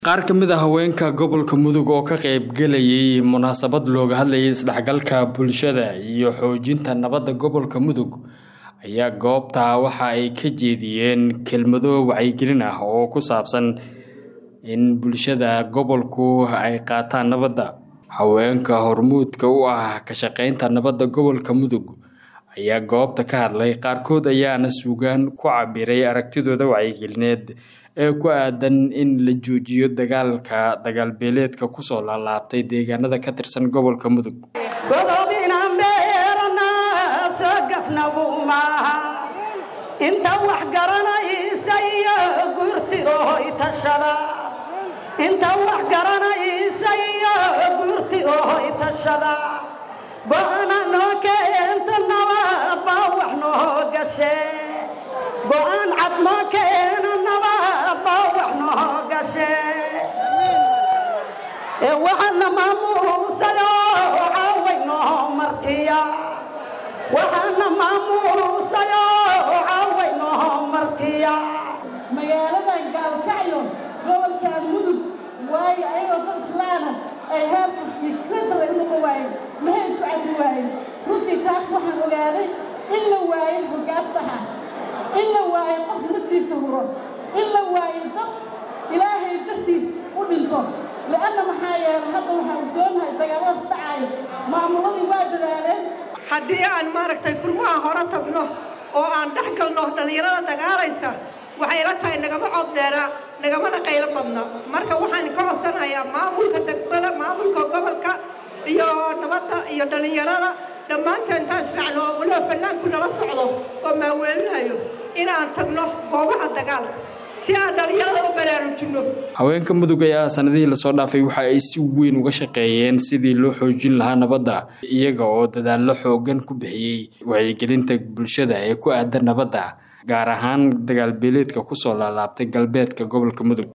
qaar ka mid a haweenka gobolka mudug oo ka qaybgalayay munaasabad looga hadlayay isdhexgalka bulshada iyo xoojinta nabadda gobolka mudug ayaa goobta waxa ay ka jeediyeen kelmado wacyigelin ah oo ku saabsan in bulshada gobolku ay qaataan nabadda haweenka hormuudka u ah ka shaqaynta nabadda gobolka mudug ayaa goobta ka hadlay qaarkood ayaana suugaan ku cabiray aragtidooda wacyigelineed ee ku aadan in la joojiyo dagaalka dagaalbeeleedka kusoo laalaabtay deegaanada ka tirsan gobolka mudug inta wax garanaysa iyo guurtiooy tashada inta wax garanaysa iyo guurti ooy tashada go-ana noo keenta nabad baa wax noo gashe go-aan cad noo keena nabad baa wax noo gashe ee waxaana maamuusayo caaway noo martiya waxaana maamuusayo caaway noo martiya magaaladan gaalkacyo gobolkan mudug waayo ayagoo dad islaana ay heerkas iyo klintara u noqon waayeen maxay isku cadri waayeen runtii taas waxaan ogaaday in la waayo hoggaan saxa in la waayo qof naftiisa huro in la waayo dad ilaahay dartiis u dhinto le'anna maxaa yeelay hadda waxaan ogsoonahay dagaaladaas dhacaayo maamuladii waa dadaaleen haddii aan maaragtay furmaha hore tagno oo aan dhex galno dhallinyarada dagaalaysa waxay la tahay nagama cod dheeraa nagamana qaylo badna marka waxaan ka codsanayaa maamulka degmada maamulka gobolka iyo nabadda iyo dhallinyarada dhammaanteen taas raacno oo weliba fannaanku nala socdo oo maaweelinayo inaan tagno goobaha dagaalka si aan dhallinyarada u baraarujinno haweenka mudug ayaa sanadihii lasoo dhaafay waxa ay si weyn uga shaqeeyeen sidii loo xoojin lahaa nabadda iyaga oo dadaallo xoogan ku bixiyey wacyigelinta bulshada ee ku aadan nabadda gaar ahaan dagaalbeeleedka kusoo laalaabtay galbeedka gobolka mudug